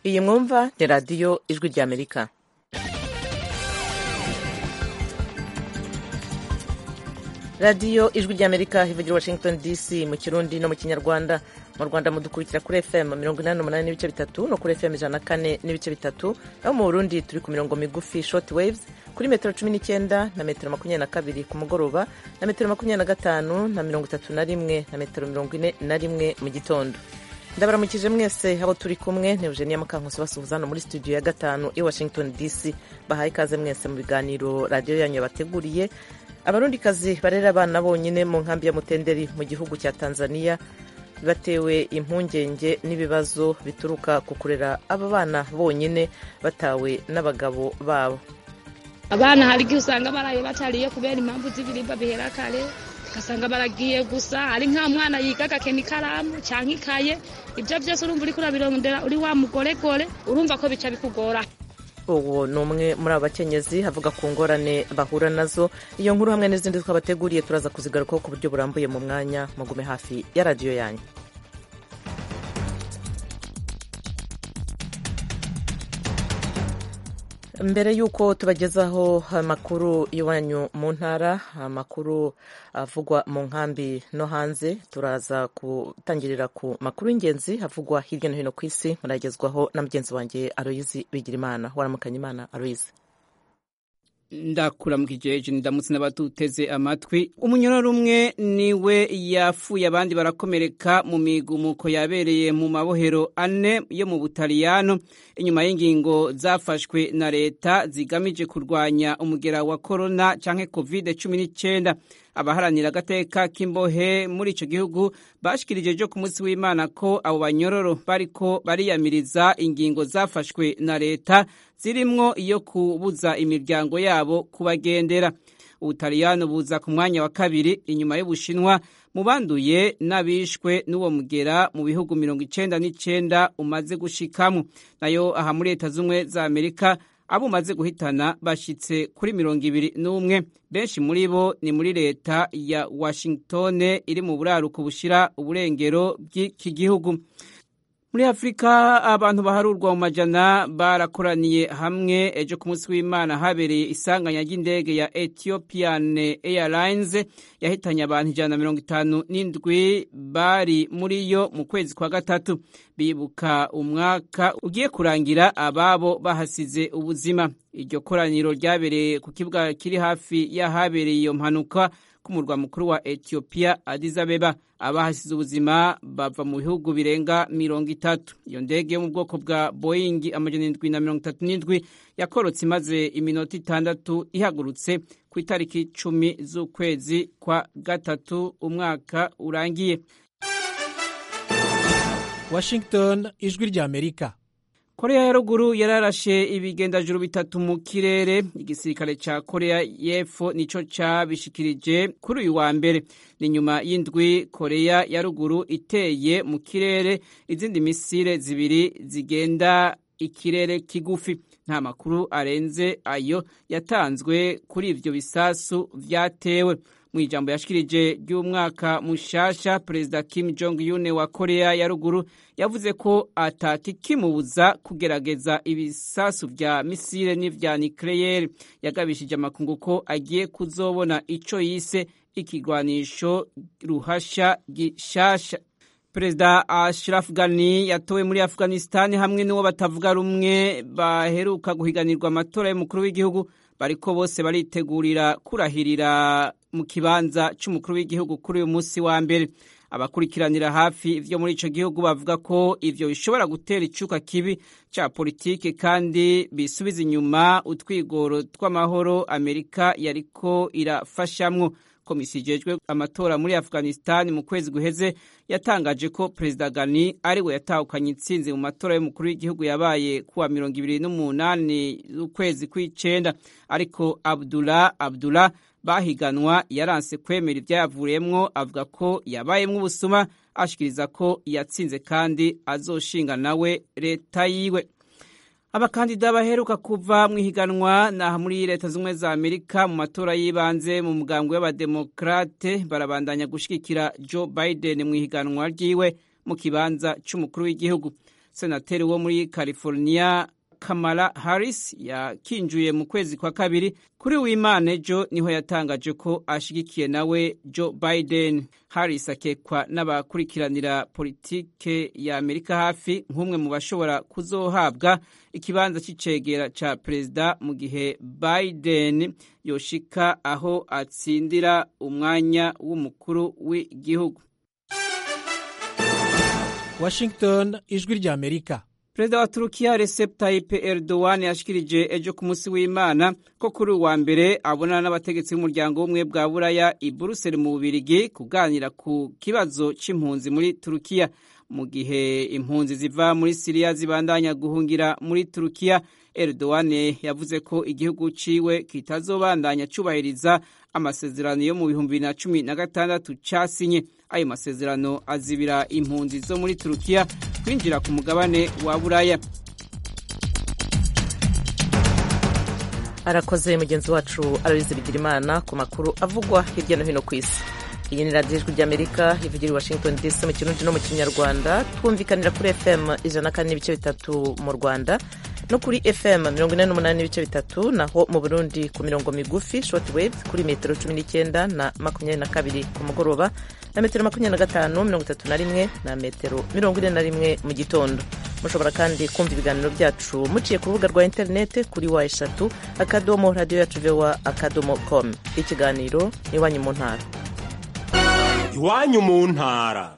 iyi mwumva ni radiyo ijwi ry'amerika radiyo ijwi ry'amerika ivugira washington dc mu kirundi no mu kinyarwanda mu rwanda mudukurikira kuri fm mirongo inani n'umunani n'ibice bitatu no kuri fm ijana na kane n'ibice bitatu naho mu burundi turi ku mirongo migufi short waves kuri metero cumi n'icyenda na metero makumyabiri na kabiri ku mugoroba na metero makumyabiri na gatanu na mirongo itatu na rimwe na metero mirongo ine na rimwe mu gitondo ndabaramukije mwese abo turi kumwe ni eugenia mukankusi basuhuza hano muri studio ya gatanu i washington dc bahaye ikaze mwese mu biganiro radiyo yanyu yabateguriye abarundikazi barera abana bonyine mu nkambi ya mutenderi mu gihugu cya tanzania batewe impungenge n'ibibazo bituruka ku kurera aba bana bonyine batawe n'abagabo babo abana hari igihe usanga baraye batariye kubera impamvu z'ibiribwa bihera kare ugasanga baragiye gusa ari nka mwana yiga agakena ikaramu cyangwa ikaye ibyo byose urumva uri kurabirondera uri wa mugoregore urumva ko bica bikugora uwo ni umwe muri abo bakenyezi avuga ku ngorane bahura nazo iyo nkuru hamwe n'izindi twabateguriye turaza kuzigarukaho ku buryo burambuye mu mwanya mugume hafi ya radiyo yanyu mbere y'uko tubagezaho amakuru y'iwanyu mu ntara amakuru avugwa mu nkambi no hanze turaza gutangirira ku makuru y'ingenzi avugwa hirya no hino ku isi muragezwaho na mugenzi wanjye aroyizi bigirimana waramukanya imana aroyizi ndakuramukije ndamutse n'abatuteze amatwi umunyororo umwe niwe yafuye abandi barakomereka mu migumuko yabereye mu mabohero ane yo mu butaliyano inyuma y'ingingo zafashwe na leta zigamije kurwanya umugera wa korona cyangwa covid cumi n'icyenda abaharanira agateka k'imbohe muri icyo gihugu bashikirije byo ku munsi w'imana ko abo banyororo bariko bariyamiriza ingingo zafashwe na leta zirimwo iyo kubuza imiryango yabo kubagendera ubutaliyano buza ku mwanya wa kabiri inyuma y'ubushinwa mu banduye n'abishwe n'uwo mugera mu bihugu mirongo icyenda n'icyenda umaze gushikamo nayo aha muri leta z'ubumwe za amerika abo umaze guhitana bashyitse kuri mirongo ibiri n'umwe benshi muri bo ni muri leta ya washington iri mu buraruko bushyira uburengero bw'iki gihugu muri afurika abantu baharurwa mu majana barakoraniye hamwe ejo ku munsi w'imana habereye isanganya ry'indege ya ethiopian airlines yahitanye abantu ijana na mirongo itanu n'indwi bari muri yo mu kwezi kwa gatatu bibuka umwaka ugiye kurangira ababo bahasize ubuzima iryo koraniro ryabereye ku kibuga kiri hafi y'ahabereye iyo mpanuka k'umurwa mukuru wa Ethiopia Addis Abeba abahasize ubuzima bava mu bihugu birenga mirongo itatu iyo ndege yo mu bwoko bwa Boeing amajana indwi na mirongo itatu n'indwi yakorotse imaze iminota itandatu ihagurutse ku itariki cumi z'ukwezi kwa gatatu umwaka urangiye Washington ijwi rya Amerika korea ya ruguru yararashe ibigendajuru bitatu mu kirere igisirikare ca korea y'epfo nico cabishikirije kuri uyu wa mbere ni nyuma y'indwi korea ya ruguru iteye mu kirere izindi misire zibiri zigenda ikirere kigufi nta makuru arenze ayo yatanzwe kuri ivyo bisasu vyatewe mu ijambo yashikirije ry'umwaka mushasha perezida kim jong un wa korea ya ruguru yavuze ko atakikimubuza kugerageza ibisasu vya misile n'ivya nikleyeri yagabishije amakungu ko agiye kuzobona ico yise ikigwanisho ruhasha gishasha perezida ashraf ghani yatowe muri afghanistan hamwe n'uwo batavuga rumwe baheruka guhiganirwa amatora y'umukuru w'igihugu bariko bose baritegurira kurahirira mu kibanza cy'umukuru w'igihugu kuri uyu munsi wa mbere abakurikiranira hafi ibyo muri icyo gihugu bavuga ko ibyo bishobora gutera icyuka kibi cya politiki kandi bisubiza inyuma utwigoro tw'amahoro amerika yariko irafashamwo komisiyo igejwe amatora muri afghanistan mu kwezi guheze yatangaje ko perezida gani ari we yatahukanye intsinzi mu matora y'umukuru w'igihugu yabaye kuwa mirongo ibiri n'umunani z'ukwezi kw'icyenda ariko abdullah abdullah bahiganwa yaranse kwemera ibyayavuriyemwo avuga ko yabayemwo ubusuma ashikiriza ko yatsinze kandi azoshinga nawe leta yiwe abakandida baheruka kuva mu ihiganwa naha muri leta z'ubumwe za amerika mu matora y'ibanze mu mugambwe w'abademokarate barabandanya gushigikira joe biden mu ihiganwa ryiwe mu kibanza cy'umukuru w'igihugu senateri wo muri california kamala harris yakinjuye mu kwezi kwa kabiri kuri w'imana ejo niho yatangaje ko ashyigikiye nawe joe biden harris akekwa n'abakurikiranira politike ya amerika hafi nk'umwe mu bashobora kuzohabwa ikibanza cy'icegera cya perezida mu gihe biden yoshika aho atsindira umwanya w'umukuru w'igihugu washington ijwi ry'amerika perezida wa turukiya recep tayyip erdogan yashikirije ejo ku munsi w'imana ko kuri uwa mbere abonana n'abategetsi b'umuryango w'ubumwe bwa buraya i buruseli mu bubirigi kuganira ku kibazo c'impunzi muri turukiya mu gihe impunzi ziva muri siriya zibandanya guhungira muri turukiya erdogan yavuze ko igihugu ciwe kitazobandanya cubahiriza amasezerano yo mu bihumbi na cumi na gatandatu casinye ayo masezerano azibira impunzi zo muri turukiya kwinjira ku mugabane wa buraya arakoze mugenzi wacu arabizi bigira imana ku makuru avugwa hirya no hino ku isi iyi ni radiyo ijwi ry'amerika ivugira i washington dc mu kirundi no mu kinyarwanda twumvikanira kuri fm ijana kane n'ibice bitatu mu rwanda no kuri fm mirongo ine n'umunani n'ibice bitatu naho mu burundi ku mirongo migufi short wave kuri metero cumi n'icyenda na makumyabiri na kabiri ku mugoroba na metero makumyabiri na gatanu mirongo itatu na rimwe na metero mirongo ine na rimwe mu gitondo mushobora kandi kumva ibiganiro byacu muciye ku rubuga rwa interinete kuri wa eshatu akadomo radiyo yacu vewa akadomo komu ikiganiro iwanyu mu ntara iwanyu mu ntara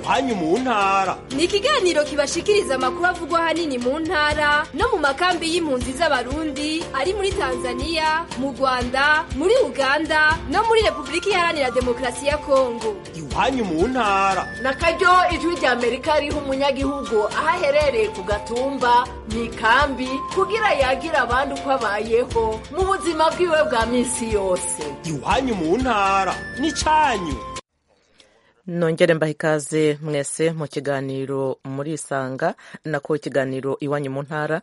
iwanyu mu ntara ni ikiganiro kibashikiriza amakuru avugwa ahanini mu ntara no mu makambi y'impunzi z'abarundi ari muri tanzania mu rwanda muri uganda no muri repubulika iharanira demokarasi ya kongo iwanyu mu ntara na karyo ijwi rya amerika riha umunyagihugu aho aherereye ku gatumba mu ikambi kugira yagira abandi uko abayeho mu buzima bwiwe bwa minsi yose iwanyu mu ntara n'icyanyu nongere mbaha ikaze mwese mu kiganiro murisanga nako ikiganiro iwanyu mu ntara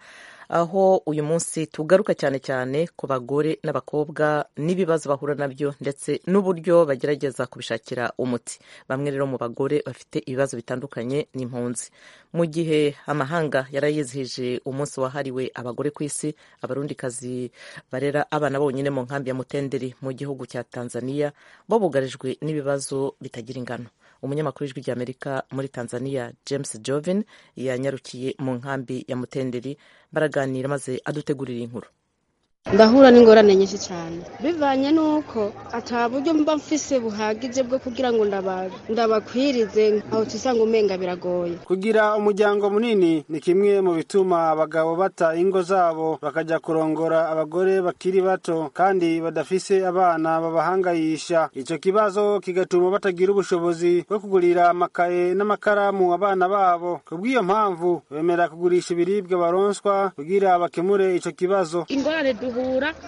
aho uyu munsi tugaruka cyane cyane ku bagore n'abakobwa n'ibibazo bahura nabyo ndetse n'uburyo bagerageza kubishakira umuti bamwe rero mu bagore bafite ibibazo bitandukanye n'impunzi mu gihe amahanga yarayizihije umunsi wahariwe abagore ku isi abarundikazi barera abana bonyine mu nkambi ya mutenderi mu gihugu cya tanzaniya bo bugarijwe n'ibibazo bitagira ingano umunyamakuru w'ijwi ry'amerika muri tanzania james jovin yanyarukiye mu nkambi ya mutenderi baraganira maze adutegurira inkuru ndahura n'ingorane nyinshi cyane bivanye n'uko ata buryo mba mfise buhagije bwo kugira ngo ndabakwirize aho tusanga umenga biragoye kugira umuryango munini ni kimwe mu bituma abagabo bata ingo zabo bakajya kurongora abagore bakiri bato kandi badafise abana babahangayisha icyo kibazo kigatuma batagira ubushobozi bwo kugurira amakaye n'amakaramu abana babo kubw'iyo mpamvu bemera kugurisha ibiribwa baronswa kugira bakemure icyo kibazo ingorane duhura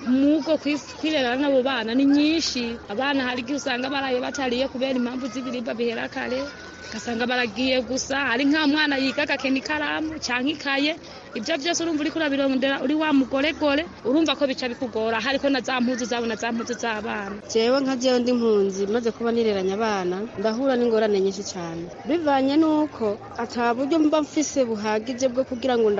n'ubwo kwirera n'abo bana ni nyinshi abana hari igihe usanga baraye batariye kubera impamvu z'ibiribwa bihera kare ugasanga baragiye gusa ari nka mwana yiga agakena ikaramu cyangwa ikaye ibyo byose urumva uri kurabirondera uri wa mugoregore urumva ko bica bikugora hariko na za mpuzu zabo na za mpuzu z'abana jewe nka jewe ndi mpunzi maze kuba nireranya abana ndahura n'ingorane nyinshi cyane bivanye n'uko ata buryo mba mfise buhagije bwo kugira ngo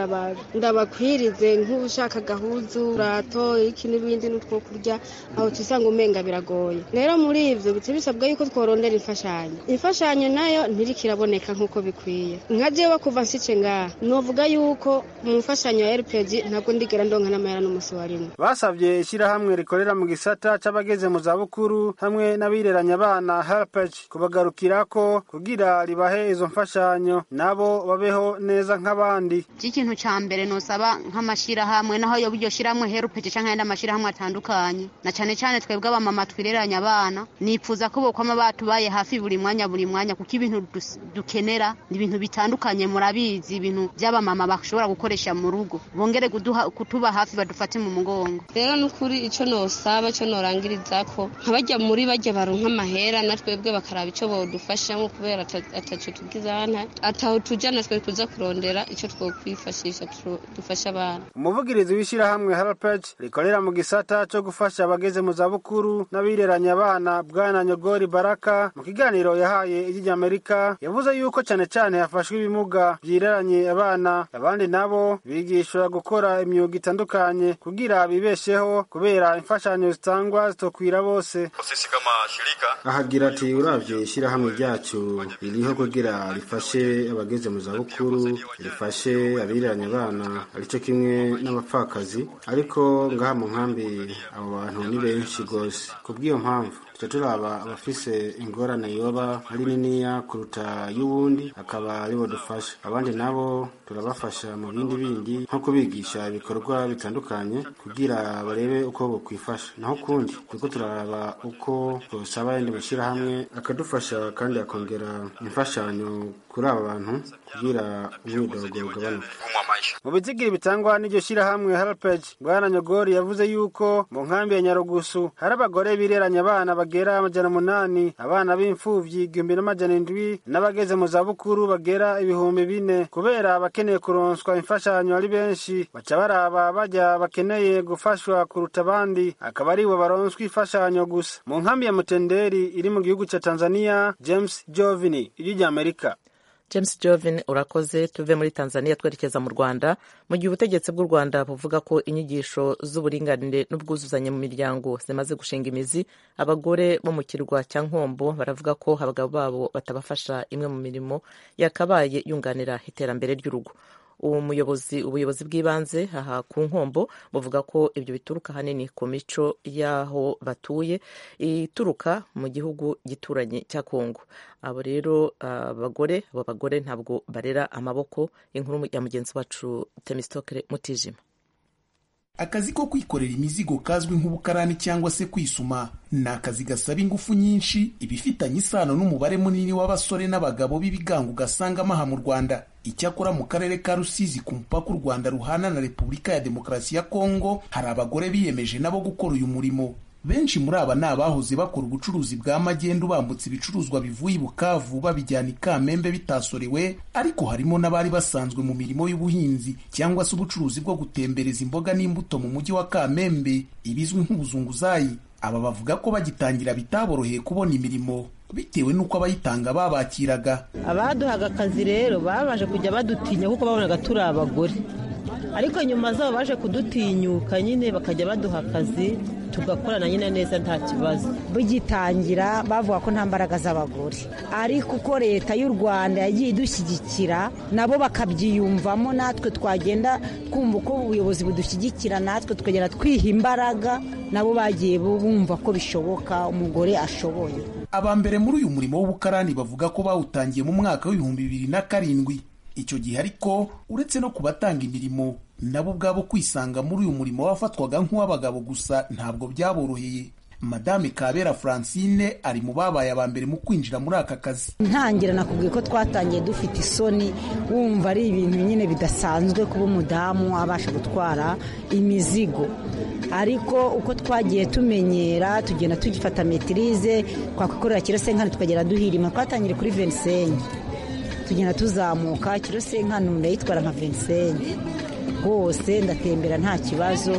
ndabakwirize nk'ushaka gahuzu rato iki n'ibindi n'utwo kurya aho tusanga umenga biragoye rero muri ivyo bica bisabwa yuko tworondera imfashanyo imfashanyo nayo ntirikiraboneka nk'uko bikwiye nka jewe kuva nsice ngaha novuga yuko mu mfashanyo ya rpg ntabwo ndigera ndonka n'amahera n'umunsi wa rimwe basabye ishyirahamwe rikorera mu gisata c'abageze mu zabukuru hamwe n'abireranya abana helpeg kubagarukirako kugira ribahe izo mfashanyo nabo babeho neza nk'abandi cy'ikintu ca mbere nosaba nk'amashirahamwe naho yoba iryo shirahamwe helpeg canke ayandi amashirahamwe atandukanye na cane cane twebwe abamama twireranya abana nipfuza ko bokwama batubaye hafi buri mwanya buri mwanya kuko ibintu dukenera ni ibintu bitandukanye murabizi ibintu vy'abamama bashobora gukora dukoresha mu rugo bongere kuduha- kutuba hafi badufate mu mugongo rero nukuri icyo nosaba icyo norangiriza ko nkabajya muri bajya baronka amahera na twebwe bakaraba icyo bodufashamo kubera ata- ataco tugize hana ataho tujya natwe kuza kurondera icyo twokwifashisha tu- dufasha abana umuvugirizi w'ishyirahamwe harapaci rikorera mu gisata cyo gufasha abageze mu zabukuru n'abireranya abana bwana nyogori baraka mu kiganiro yahaye iry'amerika yavuze yuko cyane cyane hafashwe ibimuga byireranye abana abandi nabo bigishwa gukora imyuga itandukanye kugira bibesheho kubera imfashanyo zitangwa zitokwira bose Sisi kama shirika ahagira ati uravye ishyirahamwe ryacu ririho kugira rifashe abageze mu zabukuru rifashe abiranye abana arico kimwe n'abapfakazi ariko ngaha mu nkambi abo bantu ni benshi rwose kubw'iyo mpamvu tuca turaba abafise ingorane yoba ari niniya kuruta y'uwundi akaba aribo dufasha abandi nabo turabafasha mu bindi bindi nko kubigisha ibikorwa bitandukanye kugira barebe uko bokwifasha naho kundi turiko turaraba uko twosaba ayandi mashyirahamwe akadufasha kandi akongera imfashanyo kuri aba bantu kugira umwidogo ugabanuke mu bizigiri bitangwa n'iryo shyirahamwe harapaci bwana nyogori yavuze yuko mu nkambi ya nyarugusu hari abagore bireranya abana bagera amajana umunani abana b'imfubyi igihumbi n'amajana indwi n'abageze mu zabukuru bagera ibihumbi bine kubera abakeneye kuronswa imfashanyo ari benshi baca baraba bajya bakeneye gufashwa kuruta abandi akaba aribo baronswa imfashanyo gusa mu nkambi ya mutenderi iri mu gihugu cya tanzania james jovini iry'amerika james jovin urakoze tuve muri tanzania twerekeza mu rwanda mu gihe ubutegetsi bw'u rwanda buvuga ko inyigisho z'uburinganire n'ubwuzuzanye mu miryango zimaze gushinga imizi abagore bo mu kirwa cya nkombo baravuga ko abagabo babo batabafasha imwe mu mirimo yakabaye yunganira iterambere ry'urugo uwo muyobozi ubuyobozi bw'ibanze aha ku nkombo buvuga ko ibyo bituruka ahanini ku mico y'aho batuye ituruka mu gihugu gituranye cya kongo abo rero ah, abagore abo bagore ntabwo barera amaboko inkuru ya mugenzi wacu temisitokere mutijima akazi ko kwikorera imizigo kazwi nk'ubukarani cyangwa se kwisuma ni akazi gasaba ingufu nyinshi ibifitanye isano n'umubare munini w'abasore n'abagabo b'ibigango ugasanga amaha mu rwanda icyakora mu karere ka rusizi ku mupaka u rwanda ruhana na repubulika ya demokarasi ya kongo hari abagore biyemeje nabo gukora uyu murimo benshi muri aba ni abahoze bakora ubucuruzi bwa magendu bambutse ibicuruzwa bivuye i bukavu babijyana i kamembe bitasorewe ariko harimo n'abari basanzwe mu mirimo y'ubuhinzi cyangwa se ubucuruzi bwo gutembereza imboga n'imbuto mu mujyi wa kamembe ibizwi nk'ubuzunguzayi aba bavuga ko bagitangira bitaboroheye kubona imirimo bitewe n'uko abayitanga babakiraga abaduhaga akazi rero babanje kujya badutinya kuko babonaga turi abagore ariko nyuma zabo baje kudutinyuka nyine bakajya baduha akazi tugakorana nyine neza nta kibazo bagitangira bavuga ko nta mbaraga z'abagore ariko uko leta y'u rwanda yagiye idushyigikira nabo bakabyiyumvamo natwe twagenda twumva uko ubuyobozi budushyigikira natwe tukagenda twiha imbaraga nabo bagiye bumva ko bishoboka umugore ashoboye aba mbere muri uyu murimo w'ubukarani bavuga ko bawutangiye mu mwaka w'ibihumbi bibiri na karindwi icyo gihe ariko uretse no kubatanga imirimo nabo ubwabo kwisanga muri uyu murimo wafatwaga nk'uw'abagabo gusa ntabwo byaboroheye madame kabera francine ari mu babaye aba mbere mu kwinjira muri aka kazi ntangira nakubwiye ko twatangiye dufite isoni wumva ari ibintu nyine bidasanzwe kuba umudamu abasha gutwara imizigo ariko uko twagiye tumenyera tugenda tugifata metirize twakwikorera kirosenkani tukagenda duhirima twatangire kuri venisenye tugenda tuzamuka kirosenkani umuntu yayitwara nka venisenye rwose ndatembera nta kibazo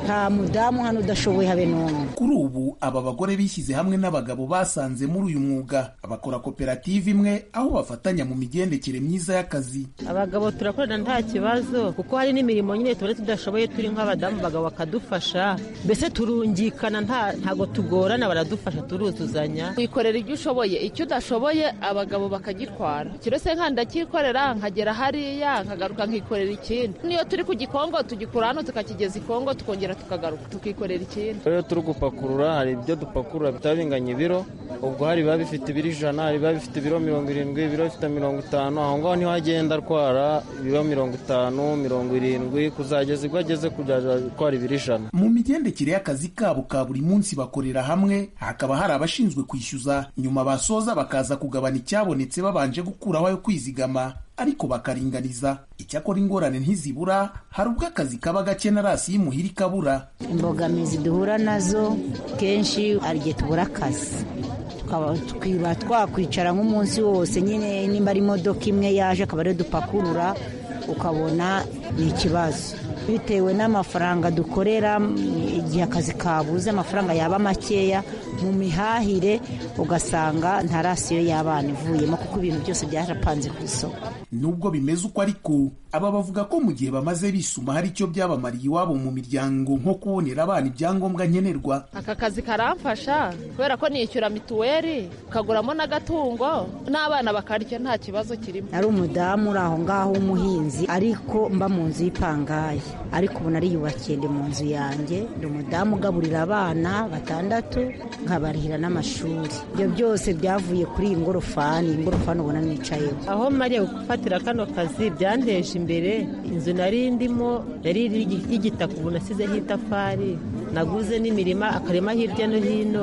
nta mudamu hano udashoboye habe n'umwe kuri ubu aba bagore bishyize hamwe n'abagabo basanze muri uyu mwuga bakora koperative imwe aho bafatanya mu migendekere myiza y'akazi abagabo turakorana nta kibazo kuko hari n'imirimo nyine tuba tudashoboye turi nk'abadamu abagabo bakadufasha mbese turungikana nta- ntago tugorana baradufasha turuzuzanya wikorera ibyo ushoboye icyo udashoboye abagabo bakagitwara kirose nka ndakikorera nkagera hariya nkagaruka nkikorera ikindi niyo turi ku gikongo tugikura hano tukakigeza i kongo tukongera tukagaruka tukikorera ikindi rero turi gupakurura hari ibyo dupakurura bitabinganya ibiro ubwo hari biba bifite ibiro ijana hari biba bifite ibiro mirongo irindwi ibiro bifite mirongo itanu aho ngaho niho agenda atwara ibiro mirongo itanu mirongo irindwi kuzageza ubwo ageze kuzajya atwara ibiro ijana mu migendekere y'akazi kabo ka buri munsi bakorera hamwe hakaba hari abashinzwe kwishyuza nyuma basoza bakaza kugabana icyabonetse babanje gukuraho ayo kwizigama ariko bakaringaniza icyakora ingorane ntizibura hari ubwo akazi kaba gake na rasi y'imuhira ikabura imbogamizi duhura nazo kenshi hari igihe tubura akazi tukaba twakwicara nk'umunsi wose nyine nimba ari imodoka imwe yaje akaba ariyo dupakurura ukabona ni ikibazo bitewe n'amafaranga dukorera igihe akazi kabuze amafaranga yaba makeya mu mihahire ugasanga nta rasiyo y'abana ivuyemo kuko ibintu byose byarapanze ku isoko nubwo bimeze uko ariko aba bavuga ko mu gihe bamaze bisuma hari icyo byabamariye iwabo mu miryango nko kubonera abana ibyangombwa nkenerwa aka kazi karamfasha kubera ko niyishyura mituweli ukaguramo n'agatungo n'abana bakarya nta kibazo kirimo ari umudamu uri aho ngaho w'umuhinzi ariko mba mu nzu y'ipangaye ariko ubu nariyubakiye ndi mu nzu yanjye ndi umudamu ugaburira abana batandatu nkabarihira n'amashuri ibyo byose byavuye kuri iyi ngorofani iyi ngorofani ubona nicayeho aho mariya gufatira kano kazi byanteje imbere inzu nari ndimo yari y'igitaka ubu nasizeho itafari naguze n'imirima akarima hirya no hino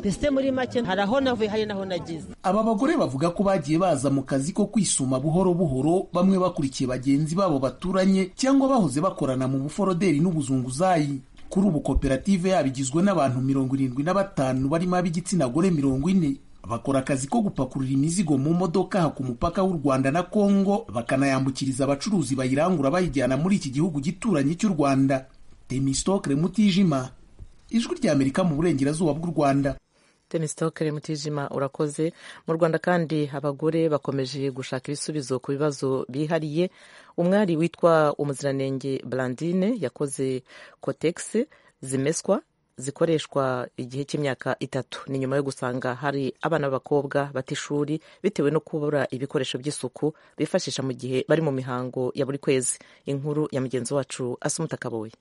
mbese muri make hari aho navuye hari n'aho nagize aba bagore bavuga ko bagiye baza mu kazi ko kwisuma buhoro buhoro bamwe bakurikiye bagenzi babo baturanye cyangwa bahoze bakorana mu buforoderi n'ubuzunguzayi kuri ubu koperative yabo igizwe n'abantu mirongo irindwi na batanu barimo ab'igitsina gore mirongo ine bakora akazi ko gupakurura imizigo mu modoka aha ku mupaka w'u rwanda na kongo bakanayambukiriza abacuruzi bayirangura bayijyana muri iki gihugu gituranye cy'u rwanda demisitokere mutijima ijwi ry'amerika mu burengerazuba bw'u rwanda demisitokere mutijima urakoze mu rwanda kandi abagore bakomeje gushaka ibisubizo ku bibazo bihariye umwari witwa umuziranenge brandine yakoze kotegisi zimeswa zikoreshwa igihe cy'imyaka itatu ni nyuma yo gusanga hari abana b'abakobwa batishuri bitewe no kubura ibikoresho by'isuku bifashisha mu gihe bari mu mihango ya buri kwezi inkuru ya mugenzi wacu asumutakaboye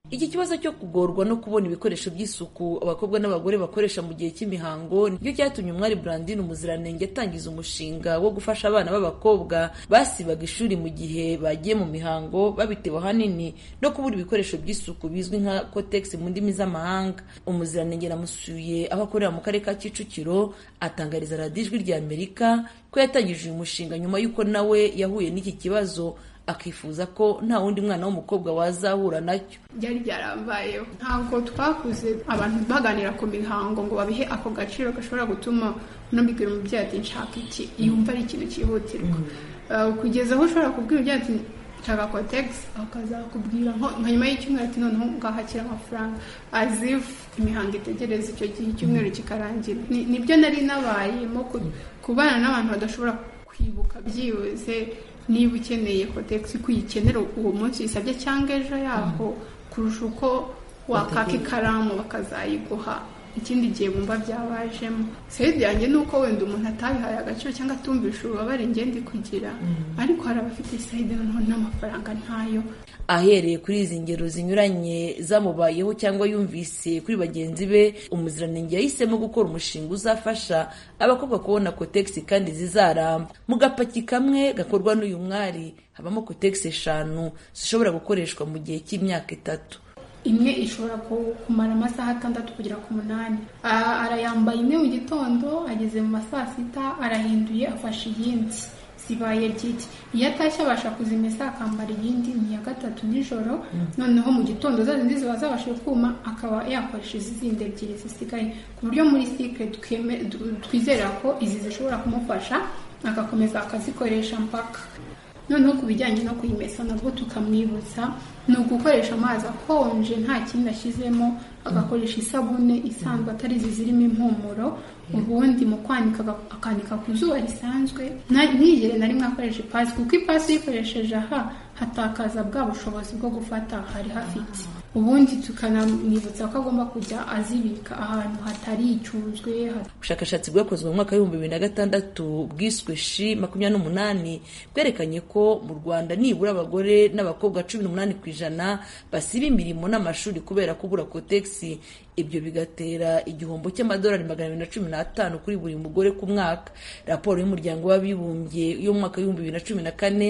iki kibazo cyo kugorwa no kubona ibikoresho by'isuku abakobwa n'abagore bakoresha mu gihe cy'imihango nibyo byatumye umwari brandine umuziranenge atangiza umushinga wo gufasha abana b'abakobwa basibaga ishuri mu gihe bagiye mu mihango babitewe ahanini no kubura ibikoresho by'isuku bizwi nka kotegisi mu ndimi z'amahanga umuziranenge namusuye aho akorera mu karere ka kicukiro atangariza radiyo ijwi rya amerika ko yatangije uyu mushinga nyuma y'uko nawe yahuye n'iki kibazo akifuza ko nta wundi mwana w'umukobwa wazahura nacyo byari byarambayeho ntabwo twakuze abantu baganira ku mihango ngo babihe ako gaciro gashobora gutuma unambwira umubyeyi ati nshaka iki yumva ari ikintu cyihutirwa kugeza aho ushobora kubwira umubyeyi ati nshaka kotegisi akazakubwira nka nyuma y'icyumweru ati noneho ngahakira amafaranga azifu imihango itegereza icyo gihe icyumweru kikarangira nibyo nari nabayemo kubana n'abantu badashobora kwibuka byibuze niba ukeneye kotegisi ko uyikenera uwo munsi uyisabye cyangwa ejo yaho kurusha uko wakaka ikaramu bakazayiguha ikindi gihe bumva byabajemo sayidi yanjye ni uko wenda umuntu atabihaye agaciro cyangwa atumvisha ububabare ngenda kugira ariko hari abafite sayidi noneho n'amafaranga ntayo ahereye kuri izi ngero zinyuranye zamubayeho cyangwa yumvise kuri bagenzi be umuziranenge yahisemo gukora umushinga uzafasha abakobwa kubona kotegisi kandi zizaramba mu gapaki kamwe gakorwa n'uyu mwari habamo kotegisi eshanu zishobora gukoreshwa mu gihe cy'imyaka itatu imwe ishobora kumara amasaha atandatu kugera ku munani arayambaye imwe mu gitondo ageze mu masaa sita arahinduye afashe iyindi zibaye ebyiri iyo atashye abasha kuzimesa akambara iyindi ni iya gatatu nijoro noneho mu gitondo za zindi ziba zabashije kuma akaba yakoresha izindi ebyiri zisigaye ku buryo muri sikire twizera ko izi zishobora kumufasha agakomeza akazikoresha mpaka noneho ku bijyanye no kuyimesa nabwo tukamwibutsa ni ugukoresha amazi akonje nta kindi ashyizemo agakoresha isabune isanzwe atari izi zirimo impumuro ubundi mu kwanika akanika ku zuba risanzwe ntiyigere na rimwe akoresha ipasi kuko ipasi uyikoresheje aha hatakaza bwa bushobozi bwo gufata hari hafite ubundi tukanamwibutsa ko agomba kujya azibika ahantu hatari icyuzwe ubushakashatsi bwakozwe mu mwaka w'ibihumbi bibiri na gatandatu bwiswe shi makumyabiri n'umunani bwerekanye ko mu rwanda nibura abagore n'abakobwa cumi n'umunani ku ijana basiba imirimo n'amashuri kubera kubura kotegisi ibyo bigatera igihombo cy'amadolari magana abiri na cumi n'atanu kuri buri mugore ku mwaka raporo y'umuryango w'abibumbye y'umwaka w'ibihumbi bibiri na cumi na kane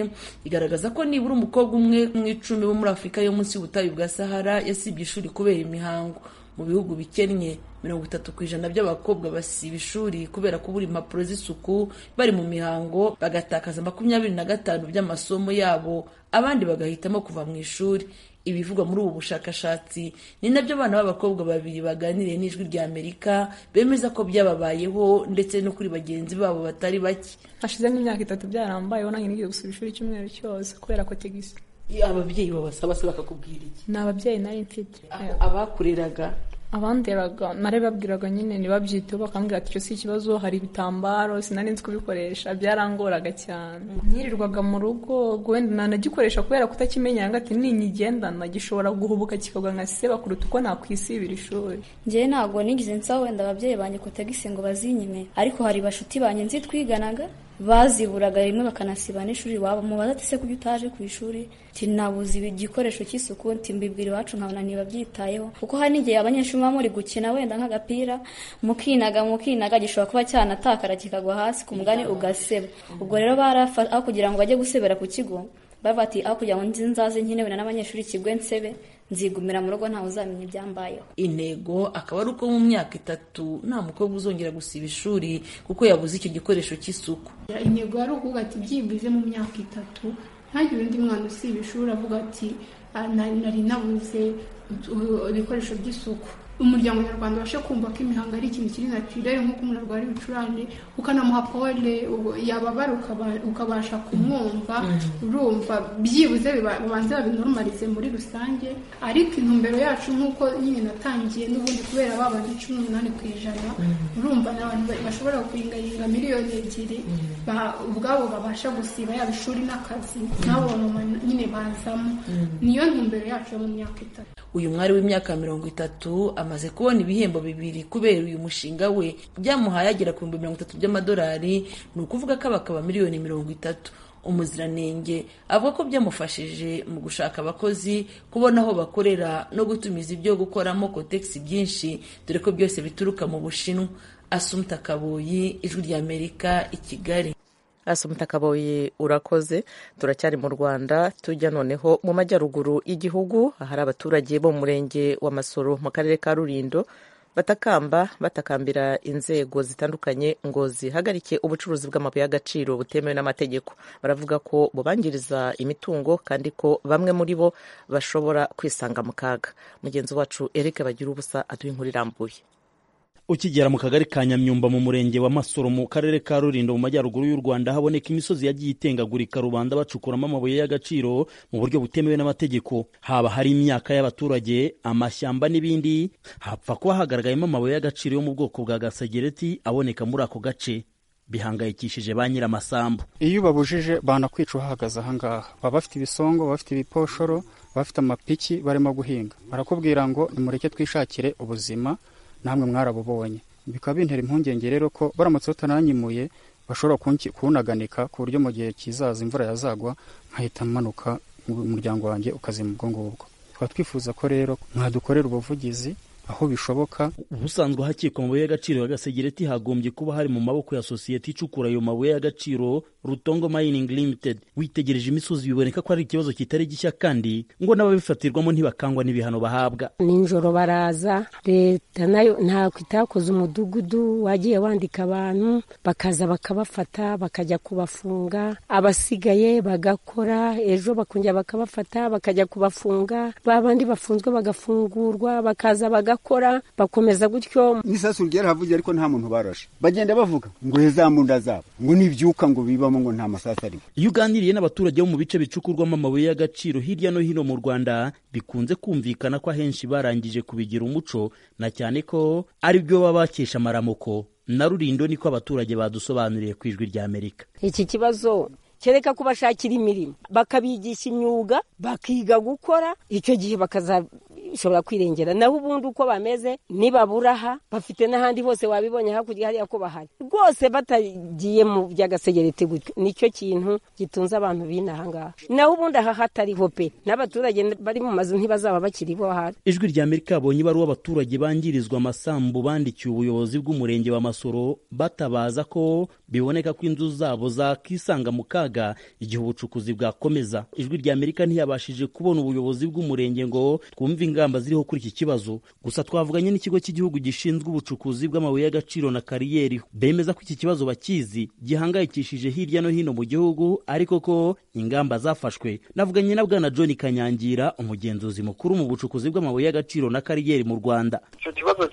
igaragaza ko nibura umukobwa umwe mu icumi bo muri afurika yo munsi y'ubutayu bwa sahara yasibye ishuri kubera imihango mu bihugu bikennye mirongo itatu ku ijana by'abakobwa basiba ishuri kubera kubura impapuro z'isuku bari mu mihango bagatakaza makumyabiri na gatanu by'amasomo yabo abandi bagahitamo kuva mu ishuri ibivugwa muri ubu bushakashatsi ni nabyo abana b'abakobwa babiri baganiriye n'ijwi rya amerika bemeza ko byababayeho ndetse no kuri bagenzi babo batari bake hashize nk'imyaka itatu byarambayeho nange nigeze gusura ishuri icyumweru cyose kubera ko tegisi iyo ababyeyi babasaba se bakakubwira iki ni ababyeyi nari mfite abakureraga abanderaga babwiraga nyine ntibabyiteho bakambwira ati icyo si ikibazo hari ibitambaro sinari nzi kubikoresha byarangoraga cyane nyirirwaga mu rugo wenda nanagikoresha kubera kutakimenya ngo ati ninyigendana gishobora guhubuka kikagwa nka seba kuruta uko nakwisibira ishuri njyewe ntabwo nigeze nsaba wenda ababyeyi banjye ko tagisi ngo bazinyime ariko hari bashuti banjye nzi twiganaga baziburaga rimwe bakanasiba n'ishuri iwabo mubaza ati se kuko utaje ku ishuri tinabuze igikoresho cy'isuku mbibwira iwacu nkabona ntibabyitayeho kuko hari n'igihe abanyeshuri muba muri gukina wenda nk'agapira mukinaga mukinaga gishobora kuba cyanatakara kikagwa hasi ku mugani ugaseba ubwo rero barafata aho kugira ngo bajye gusebera ku kigo bavuga ati aho kugira ngo nzi nzaze nkenewe n'abanyeshuri ikigo nsebe nzigumira mu rugo ntawe uzamenya ibyambayeho intego akaba ari uko mu myaka itatu nta mukobwa uzongera gusiba ishuri kuko yabuze icyo gikoresho cy'isuku intego yari ukuvuga ati byibuze mu myaka itatu ntagire undi mwana usiba ishuri avuga ati nari nabuze ibikoresho by'isuku umuryango nyarwanda ubashe kumva ko imihango ari ikintu kiri natirere nk'uko umuntu arwara ibicurane ukanamuha powere yababara ukabasha kumwumva urumva byibuze babanze babinorumarize muri rusange ariko intumbero yacu nk'uko nyine natangiye n'ubundi kubera babanze cumi n'umunani ku ijana urumva ni abantu bashobora kuyingaringa miliyoni ebyiri ubwabo babasha gusiba yaba ishuri n'akazi n'abo bamama nyine bazamo niyo ntumbero yacu yo mu myaka itatu uyu mwari w'imyaka mirongo itatu amaze kubona ibihembo bibiri kubera uyu mushinga we byamuhaye agera ku bihumbi mirongo itatu by'amadolari ni ukuvuga ko abakaba miliyoni mirongo itatu umuziranenge avuga ko byamufashije mu gushaka abakozi kubona aho bakorera no gutumiza ibyo gukoramo kotegisi byinshi dore ko byose bituruka mu bushinwa asumta kabuyi ijwi ry'amerika i kigali asumita kaboyi urakoze turacyari mu rwanda tujya noneho mu majyaruguru y'igihugu ahari abaturage bo mu murenge wa masoro mu karere ka rurindo batakamba batakambira inzego zitandukanye ngo zihagarike ubucuruzi bw'amabuye y'agaciro butemewe n'amategeko baravuga ko bubangiriza imitungo kandi ko bamwe muri bo bashobora kwisanga mu kaga mugenzi wacu eric bagira ubusa aduha inkuru irambuye ukigera mu kagari ka nyamyumba mu murenge wa masoro mu karere ka rulindo mu majyaruguru y'u rwanda haboneka imisozi yagiye itengagurika rubanda bacukuramo amabuye y'agaciro mu buryo butemewe n'amategeko haba hari imyaka y'abaturage amashyamba n'ibindi hapfa kuba hagaragayemo amabuye y'agaciro yo mu bwoko bwa gasegereti aboneka muri ako gace bihangayikishije ba nyir'amasambu iyo babujije banakwica uhahagaze ahangaha baba bafite ibisongo bafite ibiposhoro bafite amapiki barimo guhinga barakubwira ngo nimureke twishakire ubuzima namwe mwarabubonye bikaba bintera impungenge rero ko baramutse batananyimuye bashobora kunaganika ku buryo mu gihe kizaza imvura yazagwa nkahita manuka umuryango wanjye ukazima ubwo ngubwo tukaba twifuza ko rero mwadukorera ubuvugizi aho bishoboka ubusanzwe ahakikwa amabuye y'agaciro ya gasegereti hagombye kuba hari mu maboko ya sosiyete icukura ayo mabuye y'agaciro rutongo mining limited witegereje imisozi biboneka ko ari ikibazo kitari gishya kandi ngo n'ababifatirwamo ntibakangwa n'ibihano bahabwa nijoro baraza leta nayo ntabwo itakoze umudugudu wagiye wandika abantu bakaza bakabafata bakajya kubafunga abasigaye bagakora ejo bakongera bakabafata bakajya kubafunga ba bandi bafunzwe bagafungurwa bakaza baga bagakora bakomeza gutyo n'isasu ryarahavuye ariko nta muntu barashe bagenda bavuga ngo hezamunda zabo ngo nibyuka ngo bibamo ngo nta masasu arimo iyo uganiriye n'abaturage bo mu bice bicukurwamo amabuye y'agaciro hirya no hino mu rwanda bikunze kumvikana ko ahenshi barangije kubigira umuco na cyane ko ari byo baba bakesha amaramuko na rurindo niko abaturage badusobanuriye ku ijwi ry'amerika iki kibazo kereka kubashakira imirimo bakabigisha imyuga bakiga gukora icyo gihe bakaza bishobora kwirengera naho ubundi uko bameze nibabura aha bafite n'ahandi hose wabibonye hakurya hariya ko bahari rwose batagiye mu by'agasegereti gutyo nicyo kintu gitunze abantu b'ino ahangaha naho ubundi aha hatariho pe n'abaturage bari mu mazu ntibazaba bakiri bo ahari ijwi rya amerika babonye ibaruwa abaturage bangirizwa amasambu bandikiye ubuyobozi bw'umurenge wa masoro batabaza ko biboneka ko inzu zabo zakisanga mu kaga igihe ubucukuzi bwakomeza ijwi rya amerika ntiyabashije kubona ubuyobozi bw'umurenge ngo twumve ingamba ziriho kuri iki kibazo gusa twavuganye n'ikigo cy'igihugu gishinzwe ubucukuzi bw'amabuye y'agaciro na kariyeri bemeza ko iki kibazo bakizi gihangayikishije hirya no hino mu gihugu ariko ko ingamba zafashwe navuganye na bwana John Kanyangira umugenzuzi mukuru mu bucukuzi bw'amabuye y'agaciro na kariyeri mu Rwanda icyo kibazo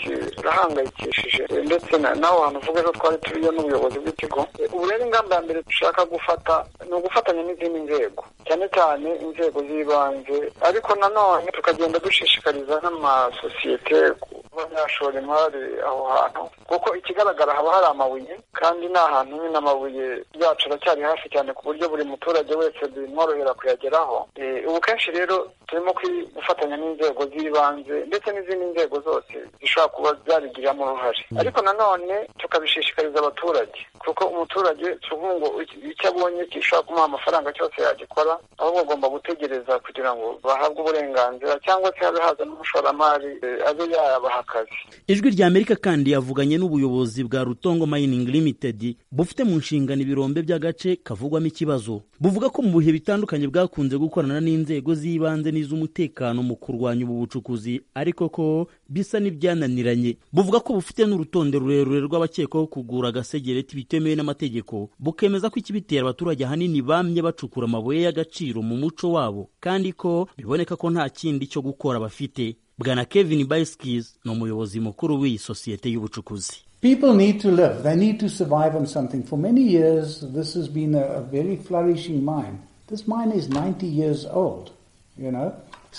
kirahangayikishije ndetse naho hantu uvuga ko twari turiyo n'ubuyobozi bw'ikigo ubu rero ingamba ya mbere dushaka gufata ni ugufatanya n'izindi nzego cyane cyane inzego z'ibanze ariko nanone tukagenda dushishikariza n'amasosiyete kuba yashora imari aho hantu kuko ikigaragara haba hari amabuye kandi ni ahantu nyine amabuye yacu aracyari hafi cyane ku buryo buri muturage wese bimworohera kuyageraho ubu kenshi rero turimo gufatanya n'inzego z'ibanze ndetse n'izindi nzego zose zishobora kuba zabigiramo uruhare ariko nanone tukabishishikariza abaturage kuko umuturage tuvuga ngo icyo abonye gishobora kumuha amafaranga cyose yagikora aho bagomba gutegereza kugira ngo bahabwe uburenganzira cyangwa se habe haza n'umushoramari abe yabaha akazi ijwi rya amerika kandi yavuganye n'ubuyobozi bwa rutongo mining limited bufite mu nshingano ibirombe by'agace kavugwamo ikibazo buvuga ko mu bihe bitandukanye bwakunze gukorana n'inzego z'ibanze n'iz'umutekano mu kurwanya ubu bucukuzi ariko ko bisa n'ibyananiranye buvuga ko bufite n'urutonde rurerure rw'abakekwaho kugura agasegereti bitemewe n'amategeko bukemeza ko ikibitera abaturage ahanini bamye bacukura amabuye y'agaciro mu muco wabo kandi ko biboneka ko nta kindi cyo gukora bafite bwana kevin biskis ni umuyobozi mukuru w'iyi sosiyete y'ubucukuzi People need to live. They need to survive on something. For many years, this has been a, a very flourishing mine. This mine is 90 years old, you know.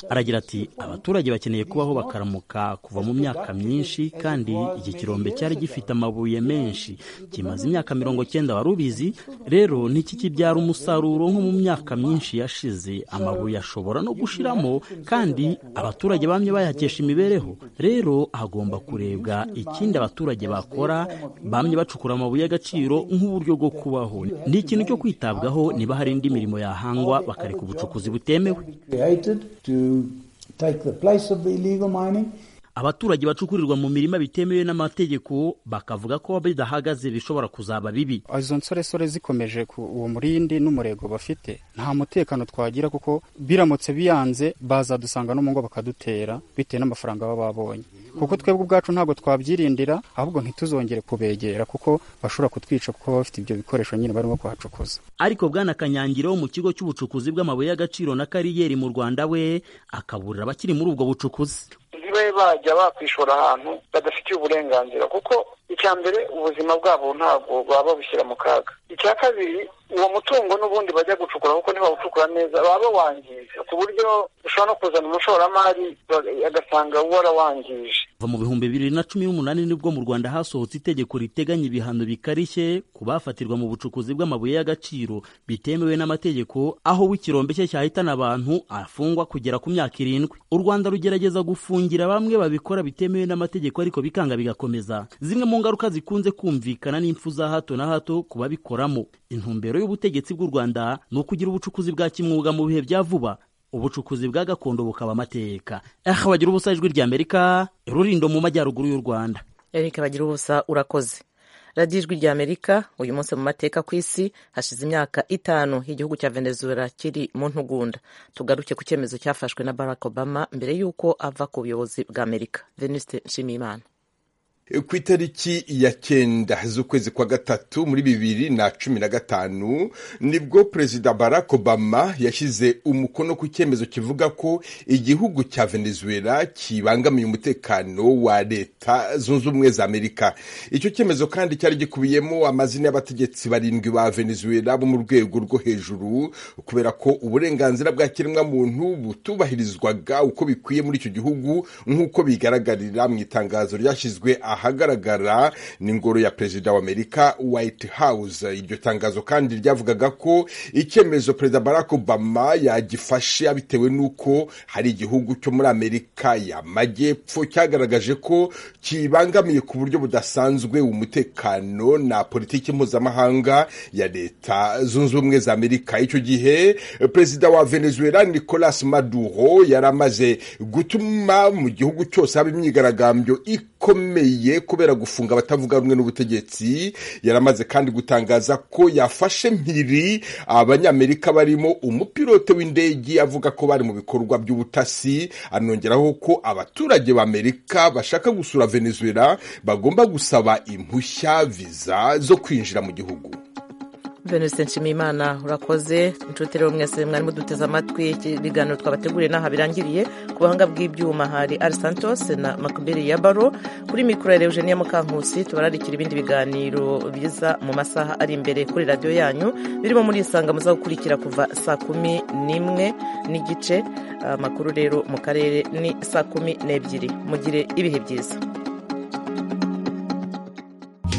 aragira ati abaturage bakeneye kubaho bakaramuka kuva mu myaka myinshi kandi iki kirombe cyari gifite amabuye menshi kimaze imyaka mirongo cyenda wari ubizi rero ntikikibyara umusaruro nko mu myaka myinshi yashize amabuye ashobora no gushiramo kandi abaturage bamye bayakesha imibereho rero hagomba kurebwa ikindi abaturage bakora bamye bacukura amabuye y'agaciro nk'uburyo bwo kubaho ni ikintu cyo kwitabwaho niba hari indi mirimo yahangwa bakareka ubucukuzi butemewe abaturage bacukurirwa mu mirima bitemewe n'amategeko bakavuga ko bidahagaze bishobora kuzaba bibi izo nsoresore zikomeje ku uwo murindi n'umurego bafite nta mutekano twagira kuko biramutse biyanze bazadusanga no mu ngo bakadutera bitewe n'amafaranga baba babonye kuko twebwe ubwacu ntabwo twabyirindira ahubwo ntituzongere kubegera kuko bashobora kutwica kuko baba bafite ibyo bikoresho nyine barimo kuhacukuza ariko bwana kanyangiro wo mu kigo cy'ubucukuzi bw'amabuye y'agaciro na kariyeri mu rwanda we akaburira abakiri muri ubwo bucukuzi ntibe bajya bakwishora ahantu badafitiye uburenganzira kuko icya mbere ubuzima bwabo ntabwo baba babushyira mu kaga icya kabiri uwo mutungo n'ubundi bajya gucukura kuko ntibawucukura neza baba bawangije ku buryo ushobora no kuzana umushoramari agasanga warawangije kuva mu bihumbi bibiri na cumi n'umunani nibwo mu rwanda hasohotse itegeko riteganya ibihano bikarishye ku bafatirwa mu bucukuzi bw'amabuye y'agaciro bitemewe n'amategeko aho w'ikirombe cye cyahitana abantu afungwa kugera ku myaka irindwi u rwanda rugerageza gufungira bamwe babikora bitemewe n'amategeko ariko bikanga bigakomeza zimwe mu ngaruka zikunze kumvikana n'impfu za hato na hato ku babikoramo intumbero y'ubutegetsi bw'u rwanda ni ukugira ubucukuzi bwa kimwuga mu bihe bya vuba ubucukuzi bwa gakondo bukaba amateka aha bagira ubusa ijwi rya amerika rurindo mu majyaruguru y'u rwanda erika bagira ubusa urakoze radiyo ijwi rya amerika uyu munsi mu mateka ku isi hashize imyaka itanu igihugu cya venezuela kiri mu ntugunda tugaruke ku cyemezo cyafashwe na barack obama mbere y'uko ava ku buyobozi bwa amerika venuste nshimiyimana ku itariki ya cyenda z'ukwezi kwa gatatu muri bibiri na cumi na gatanu nibwo perezida barack obama yashyize umukono ku cyemezo kivuga ko igihugu cya venezuela kibangamiye umutekano wa leta zunze ubumwe za amerika icyo cyemezo kandi cyari gikubiyemo amazina y'abategetsi barindwi ba venezuela bo mu rwego rwo hejuru kubera ko uburenganzira bwa kiremwamuntu butubahirizwaga uko bikwiye muri icyo gihugu nk'uko bigaragarira mu itangazo ryashyizwe aha ahagaragara n'ingoro ya perezida wa amerika white house iryo tangazo kandi ryavugaga ko icyemezo perezida barack obama yagifashe bitewe n'uko hari igihugu cyo muri amerika y'amajyepfo cyagaragaje ko kibangamiye ku buryo budasanzwe umutekano na politiki mpuzamahanga ya leta zunze ubumwe za amerika icyo gihe perezida wa venezuela nicolas maduro yari amaze gutuma mu gihugu cyose haba imyigaragambyo ikomeye kubera gufunga abatavuga rumwe n'ubutegetsi yaramaze kandi gutangaza ko yafashe mpiri abanyamerika barimo umupilote w'indege avuga ko bari mu bikorwa by'ubutasi anongeraho ko abaturage b'amerika bashaka gusura venezuela bagomba gusaba impushya viza zo kwinjira mu gihugu venuste nshimiyimana urakoze inshuti rero mwese mwari muduteze amatwi ikiganiro twabateguriye n'aha birangiriye ku buhanga bw'ibyuma hari ari santos na makuberi ya baro kuri mikoro ya eugenia mukankusi tubararikira ibindi biganiro biza mu masaha ari imbere kuri radiyo yanyu birimo muri isanga muza gukurikira kuva saa kumi n'imwe n'igice amakuru rero mu karere ni saa kumi n'ebyiri mugire ibihe byiza